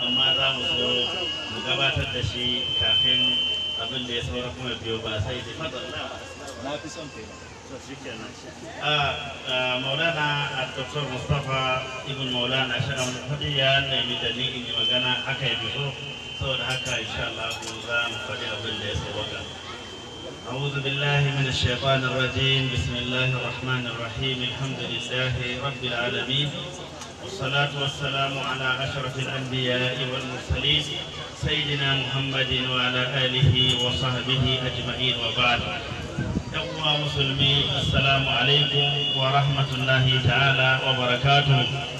amma za mu so mu gabatar da shi kafin abin da ya saura kuma biyo ba sai da fadalla na fi son kai to shikenan a maulana dr mustapha ibn maulana shaɗan faɗi ya nemi da ni in yi magana aka yi fito saboda haka insha Allah za mu faɗi abin da ya sauwaka أعوذ بالله من الشيطان الرجيم بسم الله الرحمن الرحيم الحمد لله رب العالمين والصلاة والسلام على أشرف الأنبياء والمرسلين سيدنا محمد وعلى آله وصحبه أجمعين وبعد يوم مسلمي السلام عليكم ورحمة الله تعالى وبركاته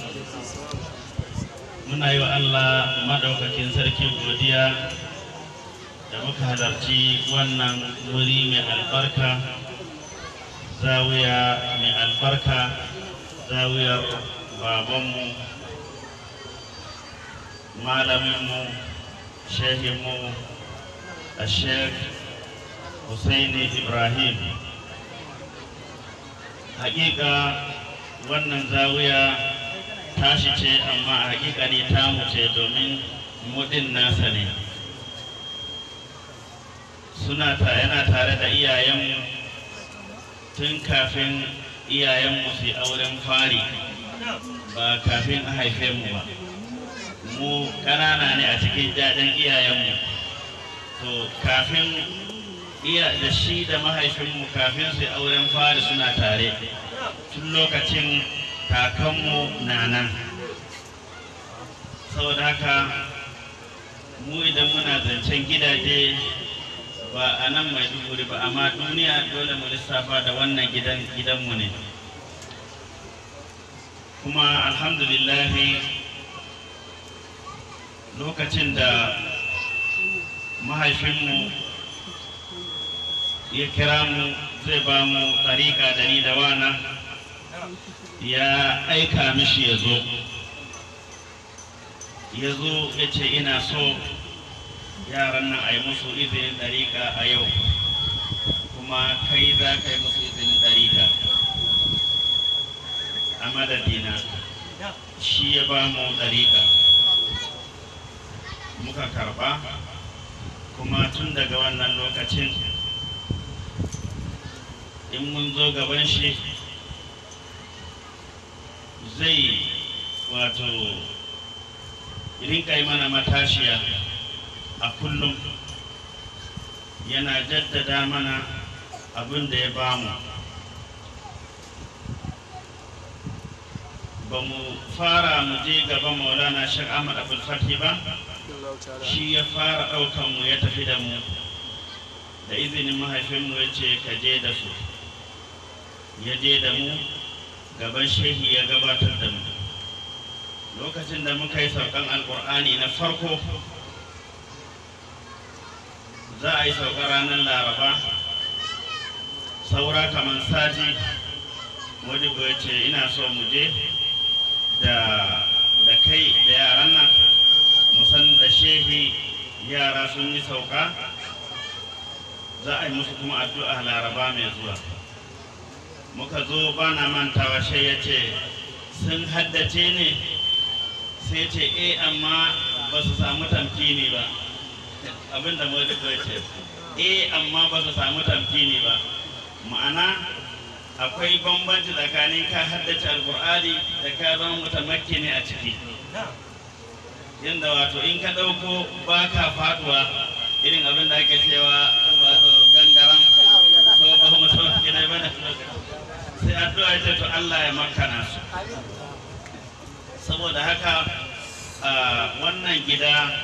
muna yi wa Allah maɗaukakin sarki godiya da muka halarci wannan wuri mai albarka zawiya mai albarka zawiyar babanmu malaminmu shehinmu a sheikh Hussaini Ibrahim hakika wannan zawiya tashi ce amma a hakika ne tamu ce domin mudin nasa ne suna ta yana tare da iyayenmu tun kafin iyayenmu su yi auren fari ba kafin a haife mu ba mu ƙanana ne a cikin jajen iyayenmu to kafin iya da shi da mahaifinmu kafin su yi auren fari suna tare tun lokacin kakanmu na nan saboda haka mu idan muna zancen gidaje ba a nan mai duguri ba amma duniya dole mu lissafa da wannan gidan gidanmu ne kuma alhamdulillahi lokacin da mahaifinmu ya kira mu zai ba mu tsarika da ni da wana ya aika mishi ya zo ya zo ya ce ina so yaran nan a yi musu izinin ɗariƙa a yau kuma kai za ka yi musu izinin ɗariƙa a madadina shi ya ba mu ɗariƙa muka karɓa kuma tun daga wannan lokacin in mun zo gaban shi zai wato rinka yi mana matashiya a kullum yana jaddada mana abin da ya bamu ba mu fara mu je gaban maulana shek ahmad abul fathi ba shi ya fara ɗaukan mu ya tafi da mu da izinin mahaifinmu ya ce ka je da su ya je da mu gaban shehi ya gabatar da mu lokacin da muka yi saukan alkur'ani na farko za a yi saukar ranar laraba saura kamar sati wani ya ce ina so mu je da kai da yaran nan musan da shehi yara sun yi sauka za a yi musu kuma addu'a laraba mai zuwa muka zo ba na mantawa shai ya ce sun haddace ne sai ce e amma ba su samu tamkini ba abinda mu duka ce e amma ba su samu tamkini ba ma'ana akwai bambanci tsakanin ka haddace alkur'ani da ka zama mutamakki ne a ciki yadda wato in ka ɗauko ba ka faduwa irin abin da ake cewa wato gangaran so ba mutamakki ne ba sai addu'a ce to Allah ya makana su saboda haka wannan gida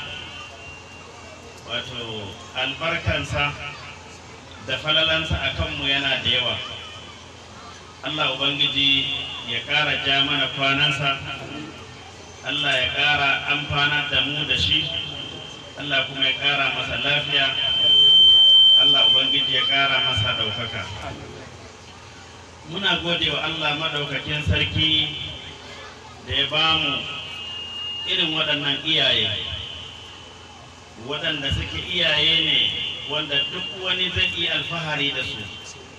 wato albarkansa da falalansa a kanmu yana da yawa Allah Ubangiji ya ƙara ja mana kwanansa Allah ya ƙara amfana da mu da shi Allah kuma ya ƙara masa lafiya Allah Ubangiji ya ƙara masa ɗaukaka muna gode wa Allah maɗaukakin sarki da ya ba mu irin waɗannan iyaye waɗanda suke iyaye ne wanda duk wani zai iya alfahari da su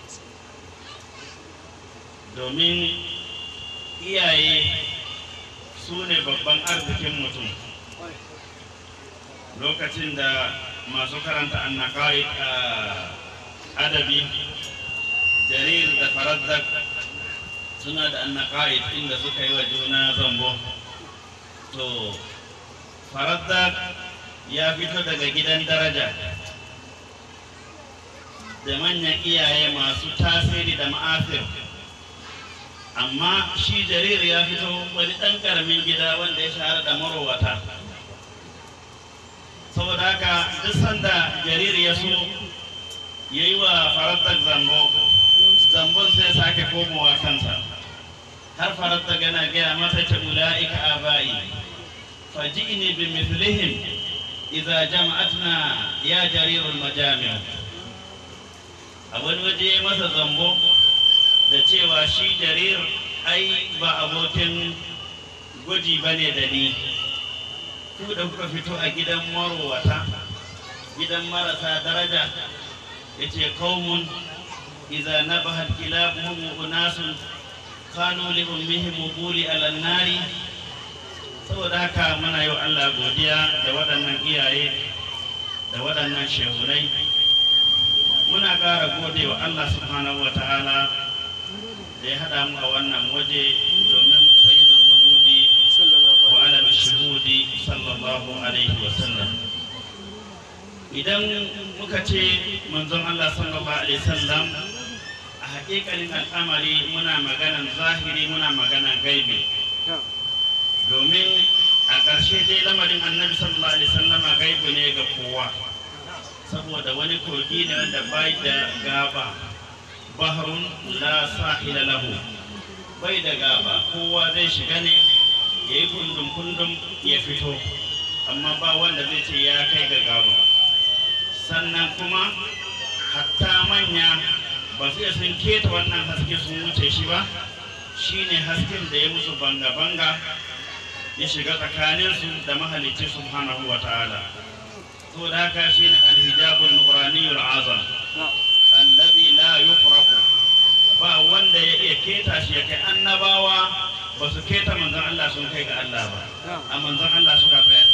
domin iyaye su ne babban arzikin mutum lokacin da masu karanta annaƙa'i adabi jarir da faraddak suna da annaƙa'i inda suka yi wa juna zambo to faraddak ya fito daga gidan daraja da manyan iyaye masu tasiri da ma'afir amma shi jarir ya fito wani ɗan ƙaramin gida wanda ya shahara da marowata saboda haka duk sanda jarir ya so ya yi wa farantar zambo zambon sai sake komowa kansa har farantar yana gaya masa ce ula'ika abayi faji'ni bi mithlihim idza jama'atna ya jarirul majami' a wani waje ya masa zambo da cewa shi jarir ai ba abokin gwaji ba ne da ni ku da kuka fito a gidan marowata gidan marasa daraja ya ce kaumun iza na bahar kilabuhum unasun kanu li ummihim buli alan nari saboda haka muna yi wa Allah godiya da waɗannan iyaye da waɗannan shehunai muna ƙara gode wa Allah subhanahu wa ta'ala da ya haɗa mu a wannan waje domin sayyidul wujudi wa alam shuhudi sallallahu alaihi wa sallam idan muka ce manzon Allah sallallahu alaihi wasallam a haƙiƙanin al'amari muna maganan zahiri muna maganan gaibi domin a ƙarshe dai lamarin annabi sallallahu alaihi wasallama gaibu ne ga kowa saboda wani kogi ne wanda bai da gaba baharun la sahila lahu bai da gaba kowa zai shiga ne ya yi kundum kundum ya fito amma ba wanda zai ce ya kai ga gaba sannan kuma hatta manya ba su iya sun keta wannan haske sun wuce shi ba shine hasken da ya musu banga-banga ya shiga tsakaninsu da mahalicci subhanahu wa ta'ala to da haka shine alhijabun nuraniyul azam allazi la yufraku ba wanda ya iya keta shi ya kai annabawa ba su keta manzon Allah sun kai ga Allah ba a manzon Allah suka tsaya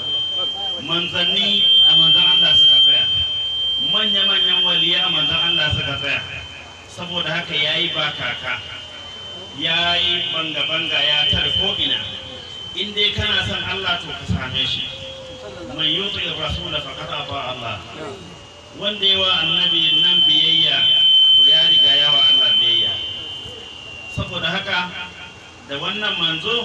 manzanni a manzon Allah suka tsaya manya-manyan waliya a manzon Allah suka tsaya saboda haka yayi ba kaka yayi banga-banga ya tar ko'ina in dai kana son Allah to ka same shi man yuti rasul faqad ata Allah wanda yawa annabi nan biyayya to ya riga yawa Allah biyayya saboda haka da wannan manzo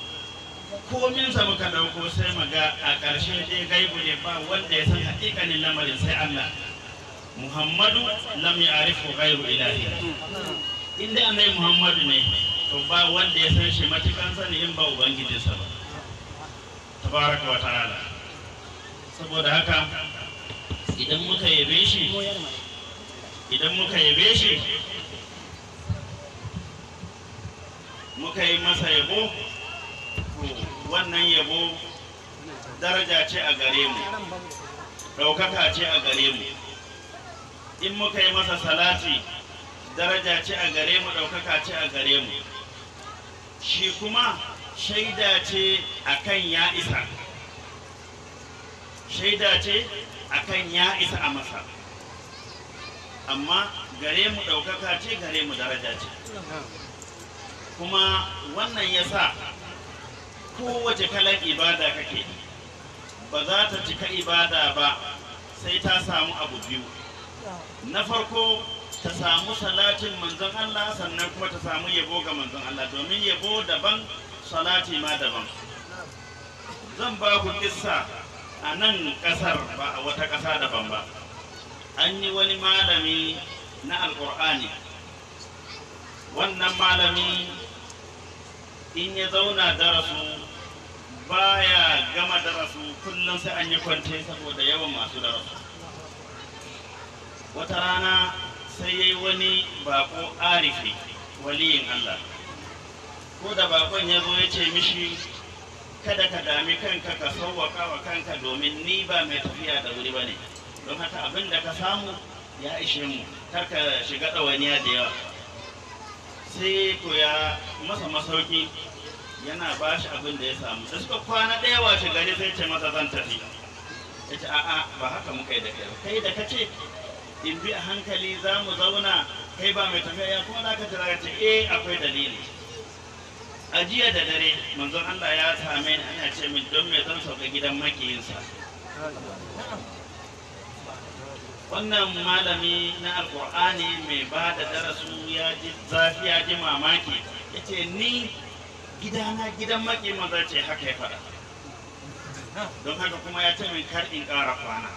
kominsa muka dauko sai maga a ƙarshe dai gaibu ne ba wanda ya san haƙiƙanin lamarin sai Allah Muhammadu lam ya'rifu ghairu ilahi in dai annabi Muhammadu ne to ba wanda ya san shi matukan sani in ba ubangijinsa ba tabaraka wa ta'ala saboda haka idan muka yabe shi idan muka yabe shi muka yi masa yabo wannan yabo daraja ce a gare mu ɗaukaka ce a gare mu in muka yi masa salati daraja ce a gare mu ɗaukaka ce a gare mu shi kuma shaida ce akan ya isa shaida ce akan ya isa a masa amma gare mu ɗaukaka ce gare mu daraja ce kuma wannan ya sa kowace kalar ibada kake ba za ta cika ibada ba sai ta samu abu biyu na farko ta samu salatin manzon Allah sannan kuma ta samu yabo ga manzon Allah domin yabo daban salati ma daban zan ba ku kissa a nan kasar ba a wata ƙasa daban ba an yi wani malami na alƙur'ani wannan malami in ya zauna darasu baya gama darasu kullum sai an yi kwance saboda yawan masu darasu wata rana sai ya yi wani bako arifi waliyin Allah ko da bakon ya zo ya ce mishi kada ka dami kanka ka sauwaka wa kanka domin ni ba mai tafiya da wuri ba ne don haka abin da ka samu ya ishe mu kar ka shiga ɗawainiya da yawa sai ko ya masa masauki yana ba shi abin da ya samu da suka kwana ɗaya washe gari sai ce masa zan tafi ya ce a'a ba haka muka yi da kai ba kai da kace in bi a hankali za mu zauna kai ba mai tafiya ya kuma za ka jira ce eh akwai dalili a jiya da dare manzon Allah ya same ni ana ce min don me zan sauka gidan makiyinsa wannan malami na alkur'ani mai ba da darasu ya ji zafi ya ji mamaki ya ce ni gidana gidan maki maza ce haka ya faɗa don haka kuma ya ce min kar in ƙara kwana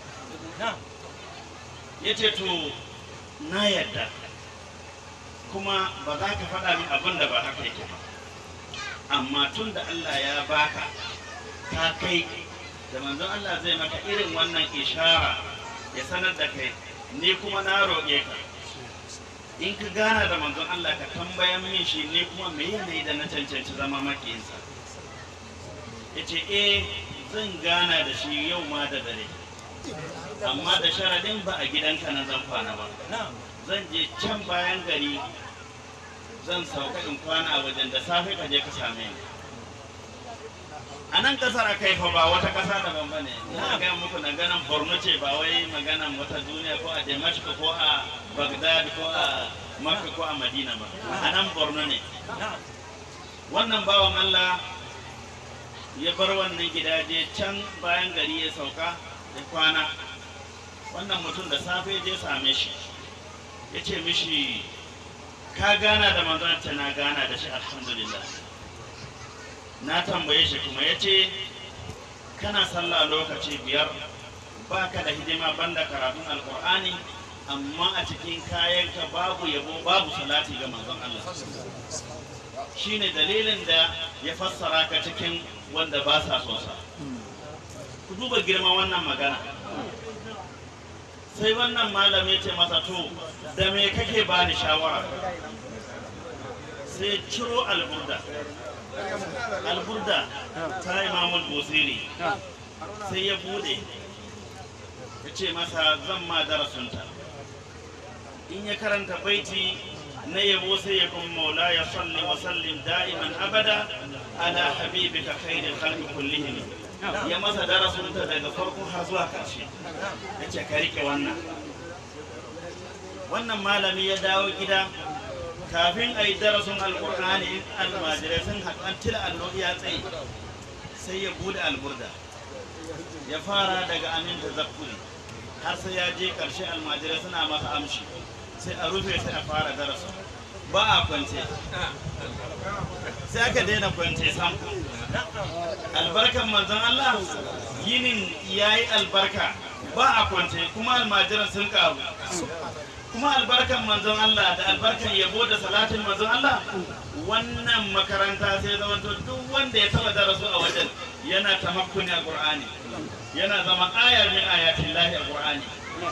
ya ce to na yadda kuma ba za ka faɗa min abin da ba haka yake ba amma tun da Allah ya baka ka kai da manzon Allah zai maka irin wannan ishara ya sanar da kai ni kuma na roƙe ka in ka gana da manzon Allah ka tambayan min shi ne kuma me yanayi da na cancanci zama makiyinsa ya ce eh zan gana da shi yau ma da dare amma da sharadin ba a gidanka na zan kwana ba zan je can bayan gari zan sauka in kwana a wajen da safe ka je ka same ni a nan kasar a kai fa ba wata kasa daban ba ne na gaya muku na ganin borno ce ba wai maganan wata duniya ko a damashq ko a bagdad ko a makka ko a madina ba a nan borno ne wannan bawan allah ya bar wannan gidaje can bayan gari ya sauka ya kwana wannan mutum da safe je same shi ya ce mishi ka gana da manzon ta na gana da shi alhamdulillah na tambaye shi kuma ya ce kana sallah lokaci biyar ba ka da hidima banda karatun alkur'ani amma a cikin kayanka babu yabo babu salati ga manzon Allah shine dalilin da ya fassara ka cikin wanda ba sa son sa ku duba girman wannan magana sai wannan malam ya ce masa to da me kake ba ni shawara sai ciro alburda alburda ta imamul busiri sai ya bude ya ce masa zan ma darasunta in ya karanta baiti na yabo sai ya kun maula ya salli wa sallim da'iman abada ala habibika khairil khalqi kullihim ya masa darasunta daga farko har zuwa karshe ya ce ka rike wannan wannan malami ya dawo gida kafin a yi darasin alkur'ani almajirai sun haɗan tila allo ya tsaye sai ya bude alburda ya fara daga amin da zakuri har sai ya je ƙarshe almajirai suna masa amshi sai a rufe sai a fara darasin ba a kwance sai aka daina kwance sam albarkan manzon Allah yinin ya yi albarka ba a kwance kuma almajiran sun karu kuma albarkan manzon Allah da albarkan yabo da salatin manzon Allah wannan makaranta sai zama to duk wanda ya taba darasu a wajen yana tamakkuni a Qur'ani yana zama ayar min ayatin lahi a Qur'ani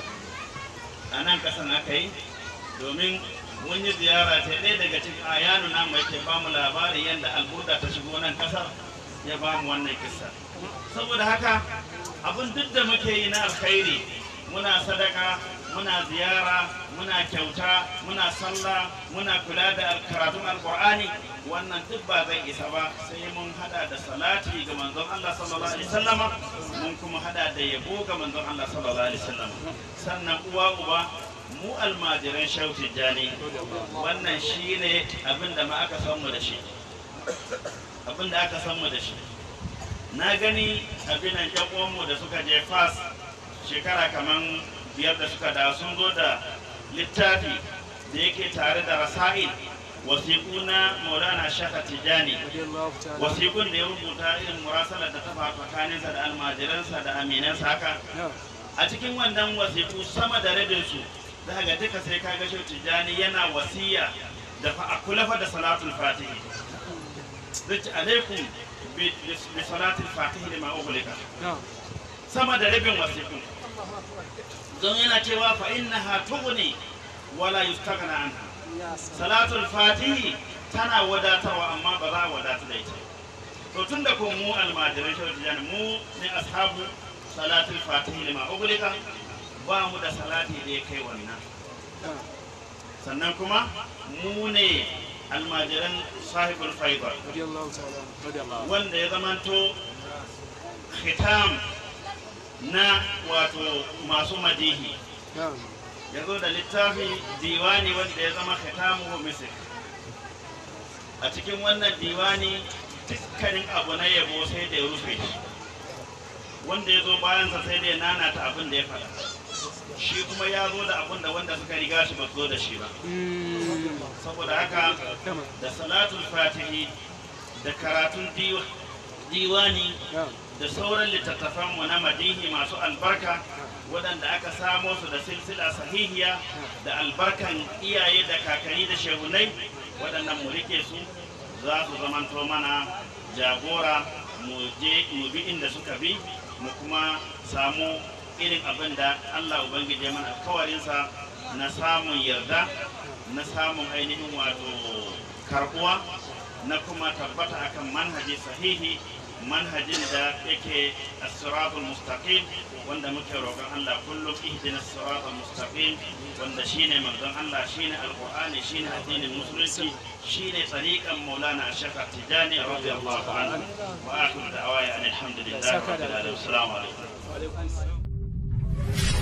a nan kasan aka yi domin mun yi ziyara ta ɗaya daga cikin ayanu nan mai ke bamu labarin yadda alburda ta shigo nan kasar ya bamu wannan kissa saboda haka abin duk da muke yi na alkhairi muna sadaka muna ziyara muna kyauta muna sallah muna kula da karatun alkur'ani wannan duk ba zai isa ba sai mun hada da salati ga manzon Allah sallallahu alaihi wasallama mun kuma hada da yabo ga manzon Allah sallallahu alaihi wasallama sannan uwa uba mu almajiran shehu tijjani wannan shine abin da ma aka san mu da shi abin da aka san mu da shi na gani abinan yan mu da suka je fas shekara kaman biyar da suka da sun zo da littafi da yake tare da rasa'il wasiƙu na maulana shaka tijani wasiƙun da ya rubuta irin murasalar da ta faru tsakaninsa da almajiransa da aminansa haka a cikin wannan wasiƙu sama da rabinsu za ga duka sai ka gasho tijani yana wasiya da fa a kula fa da salatul fatihi zai alaikum bi salatul fatihi da ma'ugulika sama da rabin wasiƙu don yana cewa fa innaha tughni wala yustaghna anha salatul fatihi tana wadatarwa amma ba za a wadatu da ita to tun da ko mu almajirai shi tijani mu ne ashabu salatul fatihi lima uglika ba mu da salati da ya kai wannan sannan kuma mu ne almajiran sahibul faibar wanda ya zamanto khitam na wato masu madihi ya zo da littafi diwani wanda ya zama khatamu misir a cikin wannan diwani dukkanin abu na yabo sai da ya rufe shi wanda ya zo bayansa sai da ya nanata abin da ya faɗa shi kuma ya zo da abin da wanda suka riga shi ba su zo da shi ba saboda haka da salatul fatihi da karatun diwa- diwani da sauran littattafanmu na madihi masu albarka waɗanda aka samo su da silsila sahihiya da albarkan iyaye da kakanni da shehunai waɗannan mu rike su za su zamanto mana jagora mu je mu bi inda suka bi mu kuma samu irin abin da Allah Ubangiji ya mana alkawarinsa na samun yarda na samun ainihin wato karbuwa na kuma tabbata akan manhaji sahihi manhajin da yake as-siratul mustaqim wanda muke roƙon Allah kullum ihdina as-siratal mustaqim wanda shine manzon Allah shine alqur'ani shine addinin musulunci shine tsariqan maulana shaykh tijani radiyallahu anhu wa akhiru da'waya alhamdulillahi rabbil alamin assalamu alaikum